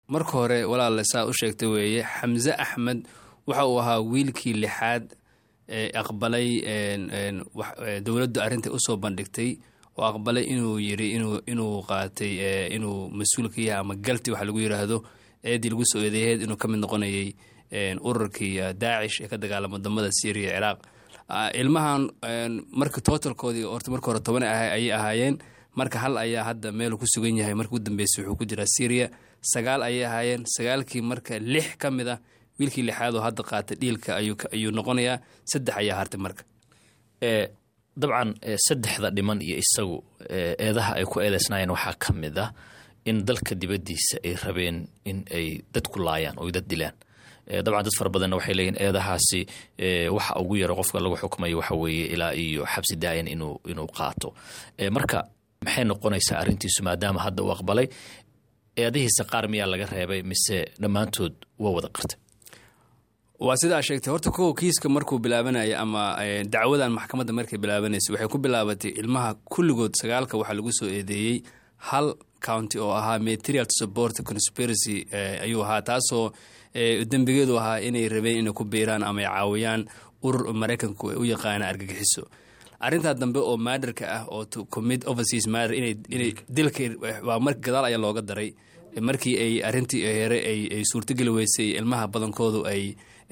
marka hore walaale saa u sheegtay weeye xamse axmed waxa uu ahaa wiilkii lixaad ee aqbalay dowladdu arrintai usoo bandhigtay oo aqbalay inuu yiri inuu qaatay inuu mas-uul ka yahay ama galti waxa lagu yiraahdo eedii lagu soo eedeeheed inuu ka mid noqonayay ururkii daacish ee ka dagaalama wadamada syriya ciraaq ilmahan marka totalkoodii horta marka hore toban ayay ahaayeen marka hal ayaa hadda meelu ku sugan yahay marka ugu dambeysay wuxuu ku jiraa syriya sagaal ayay ahaayeen sagaalkii marka lix ka mid ah wiilkii lixaad oo hadda qaatay dhiilka ayuu noqonayaa saddex ayaa hartay marka dabcan saddexda dhiman iyo isagu eedaha ay ku eedeysnaayeen waxaa ka mid ah in dalka dibaddiisa ay rabeen in ay dad ku laayaan oo dad dilaan dabcan dad fara badanna waxay leeyihin eedahaasi waxa ugu yaro qofka lagu xukmayo waxa weeye ilaa iyo xabsi daayan inuu inuu qaato marka maxay noqonaysaa arrintiisu maadaama hadda uu aqbalay eedihiisa qaar miyaa laga reebay mise dhammaantood waa wada qartay waa sidaa sheegtay horta kow kiiska markuu bilaabanaya ama dacwadan maxkamadda markay bilaabanaysa waxay ku bilaabatay ilmaha kulligood sagaalka waxaa lagu soo eedeeyey hal county oo ahaa material to support conspiracy ayuu ahaa taasoo dembigeedu ahaa inay rabeen inay ku biiraan ama ay caawiyaan urur maraykanku u yaqaana argagixiso arrintaa dambe oo maadarka ah oo commit overseas matter inay dilka waa mar gadaal ayaa looga daray markii ay arrintii here ay suurtogeli weysay ilmaha badankoodu ay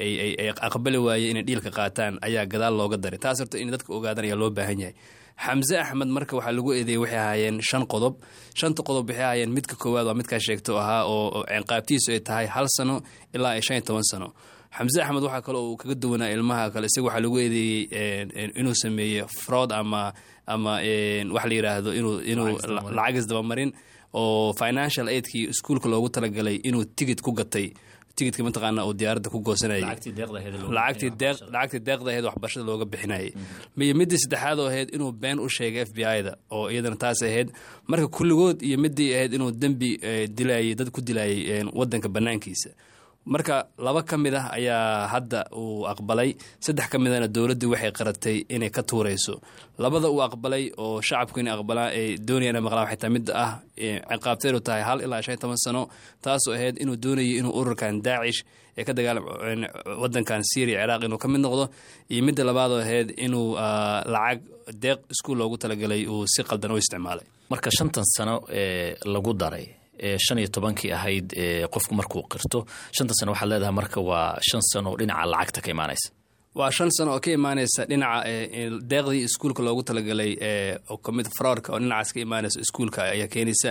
ay aqbali waaye inay dhiilka qaataan ayaa gadaal looga daray taas horta in dadka ogaadaan ayaa loo baahan yahay xamse axmed marka waxaa lagu eedeeyey waxay ahaayeen shan qodob shanta qodob waxay ahaayeen midka koowaad waa midkaa sheegto ahaa oo ciqaabtiisu ay tahay hal sano ilaa ay shan iyo toban sano xamse axmed waxaa kale uu kaga duwanaa ilmaha kale isaga waxaa lagu eedeeyey inuu sameeye fraud ama ama waxa la yidhaahdo inuu inuu lacagis dabamarin oo financial aidkii iskuolka loogu talagalay inuu tigid ku gatay tigidka mataqaana uu diyaaradda ku goosanayay lacagtii deeqda aheed waxbarashada looga bixinayay iyo midii saddexaad oo ahayd inuu been u sheegay f b i da oo iyadana taas ahayd marka kulligood iyo midii ahayd inuu dembi dilayay dad ku dilayay wadanka banaankiisa marka laba ka mid ah ayaa hadda uu aqbalay saddex ka midana dowladdii waxay qaratay inay ka tuurayso labada uu aqbalay oo shacabku inay aqbalaan ay doonayaan inay maqlaan waxay tahay mid ah ciqaabteedu tahay hal ilaa shan iyo toban sano taasoo ahayd inuu doonayay inuu ururkan daacish ee ka dagaalam wadankan syria ciraaq inuu ka mid noqdo iyo midda labaadoo ahayd inuu lacag deeq iskuul loogu talagalay uu si qaldan u isticmaalay marka shantan sano ee lagu daray shan iyo tobankii ahayd qofku markuu qirto shanta sano waxaad leedahay marka waa shan sano dhinaca lacagta ka imaanaysa waa shan sano oo ka imaanaysa dhinaca deeqdii iskuulka loogu talagalay kamid fraudka oo dhinacaas ka imaanaysa iskuulka ayaa keenaysa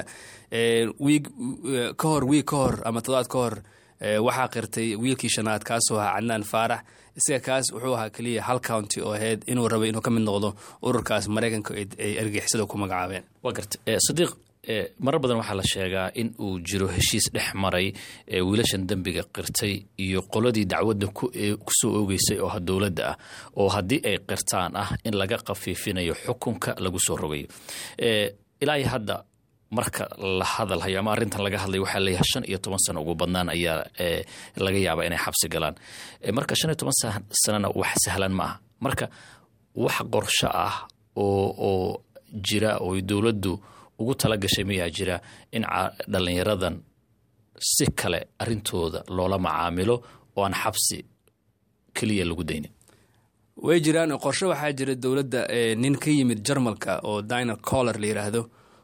wiig ka hor wiig ka hor ama todobaad ka hor waxaa qirtay wiilkii shanaad kaasoo ahaa cadnaan faarax isaga kaas wuxuu ahaa keliya hal county oo ahayd inuu rabay inuu ka mid noqdo ururkaas maraykanka ay argixisada ku magacaabeen waa garta sadiiq marar badan waxaa la sheegaa in uu jiro heshiis dhex maray wiilashan dembiga qirtay iyo qoladii dacwadda kusoo oogeysay oo dowladda ah oo haddii ay qirtaan ah in laga khafiifinayo xukunka lagu soo rogayo ilaa iyo hadda marka la hadalhayo ama arrintan laga hadlayo waxaa leeyahay shan iyo toban sano ugu badnaan ayaa laga yaabaa inay xabsi galaan marka shan iyo toban sanona wax sahlan ma ah marka wax qorsho ah oo oo jira oo dowladdu ugu tala gashay mayaa jira in dhallinyaradan si kale arrintooda loola macaamilo oo aan xabsi keliya lagu daynin way jiraan qorshe waxaa jira dowladda nin ka yimid jarmalka oo diner collar la yidhaahdo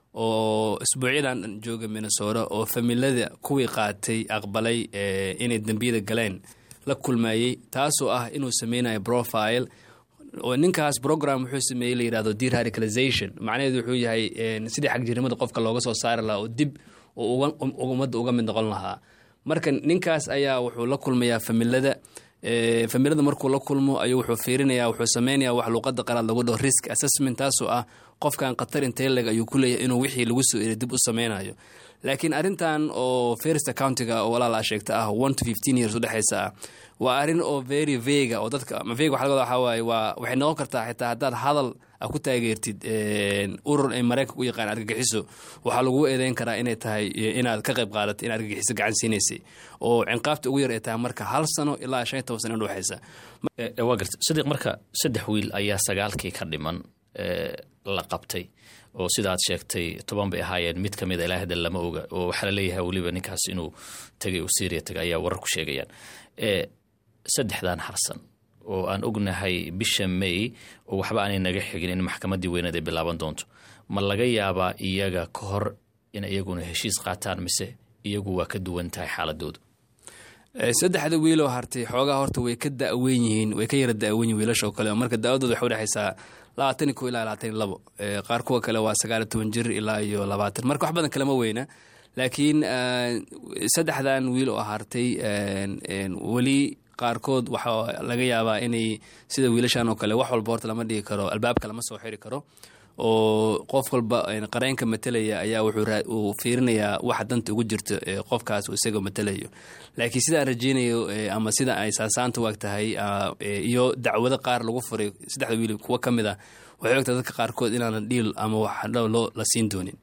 oo isbuucyadan jooga minnesota oo familada kuwii qaatay aqbalay inay dembiyada galeen la kulmayey taasoo ah inuu sameynayo profile oo ninkaas program wuxuu sameeyey la yidhahdo deradicalization macnaheedu wuxuu yahay sidii xagjirnimada qofka looga soo saari lahaa oo dib oo ummadda uga mid noqon lahaa marka ninkaas ayaa wuxuu la kulmayaa familada familada markuu la kulmo ayuu wuxuu fiirinaya wuxuu sameynaya wax luuqada qaraad lagu dhaho risk assessment taasoo ah qofkan khatar inteleg ayuu ku leeyahay inuu wixii lagu soo eri dib u sameynayo laakiin arrintan oo first accountiga oo walaal aa sheegta ah one to fifteen years udhexaysa ah waa arrin oo very vega oo dadka ama vega waxa laga wadaa waxaa waaye waa waxay noqon kartaa xitaa haddaad hadal a ku taageertid urur ay maraykanka u yaqaan argagixiso waxaa lagu eedeyn karaa inay tahay inaad ka qayb qaadatay in argagixiso gacan siinaysay oo cinqaabta ugu yar ay tahay marka hal sano ilaa shan iyo toban sano udhexaysa waa garta sadiiq marka saddex wiil ayaa sagaalkii ka dhiman la qabtay oo sida aad sheegtay toban bay ahaayeen mid ka mida ilaa hadda lama oga oo waxaa laleeyahay weliba ninkaas inuu tegay uu syria tagay ayaa warar ku sheegayaan saddexdan harsan oo aan ognahay bisha may oo waxba aanay naga xigin in maxkamaddii weyneed ay bilaaban doonto ma laga yaabaa iyaga ka hor in iyaguna heshiis qaataan mise iyagu waa ka duwan tahay xaaladoodu saddexda wiiloo hartay xoogaa horta way ka daweyn yihiin way ka yara daweyn yihin wiilasha oo kale marka daawadooda waxay udhexaysaa labaatan iyo ko ilaa labaatan iyo labo qaar kuwa kale waa sagaal iyo toban jir ilaa iyo labaatan marka wax badan kalema weyna laakiin saddexdan wiil oo hartay weli qaarkood waxaa laga yaabaa inay sida wiilashan oo kale wax walba horta lama dhigi karo albaabka lama soo xiri karo oo qof walba qareenka matelaya ayaa wuxuu fiirinayaa waxa danta ugu jirto qofkaas isaga matelayo laakiin sidaan rajeynayo ama sida ay saasaanta waag tahay iyo dacwado qaar lagu furay saddexda wiil kuwo ka mid a waxay ogtahay dadka qaarkood inaanan dhiil ama wax loo la siin doonin